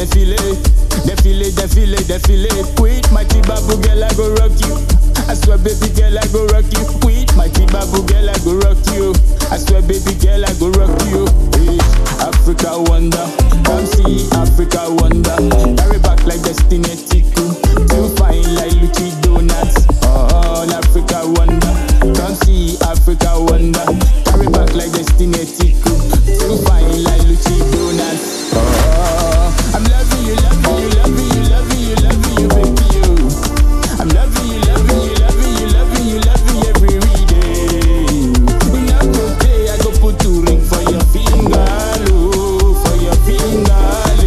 defile, defile, defile, defile. With my Tibabu girl, I go rock you. I swear, baby girl, I go rock you. With my Tibabu girl, I go rock you. I swear, baby girl, I go rock you. Hey, Africa wonder, come see Africa wonder. Carry back like destiny tiku, too fine like Luchi donuts. Oh, Africa wonder, come see Africa wonder. Carry back like destiny tiku, too fine like Luchi donuts. Oh, I'm loving you, loving you, loving you, loving you, loving you, baby you. I'm loving you, loving you, loving you, loving you, loving you every day. In a good day, I go put two ring for your finger, oh, for your finger.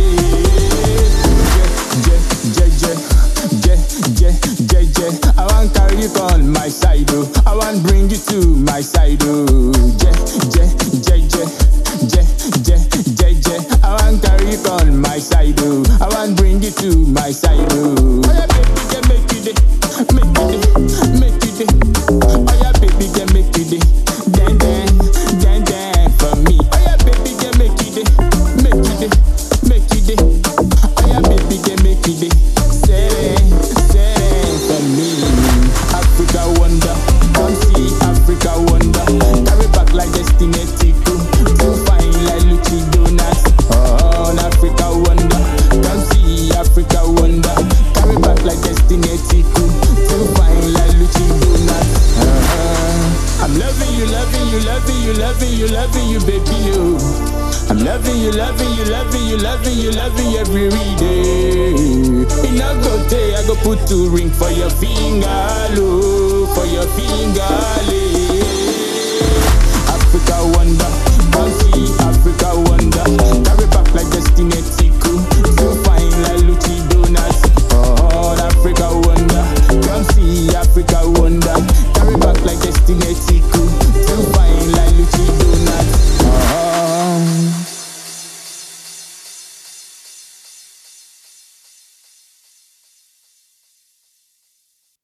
Je, je, je, je, je, je, je. I want carry you on my side, oh. I want bring you to my side, oh. Je, je, je, je, je, je, je, je. I want carry you on my side, oh. I want bring you to my side, oh. Oh yeah, baby, can make you day, make you day, make you day. Oh yeah, baby, can make you day, dan dan, dan dan for me. Oh yeah, baby, can make you day, make you day, make you day. Oh yeah, baby, can make you day, say say for me. Africa wonder, come see Africa wonder. Carry back like destiny tiku, too fine like Luchi donuts. Oh, Africa wonder, come see Africa wonder. Carry back like destiny tiku, too fine like Luchi donuts. Uh-huh. I'm loving you, loving you, loving you, loving you, loving you, baby you. I'm loving you, loving you, loving you, loving you, loving you every day. In a good day, I go put two ring for your finger, low, for your finger, lay. Africa wonder, come see Africa wonder.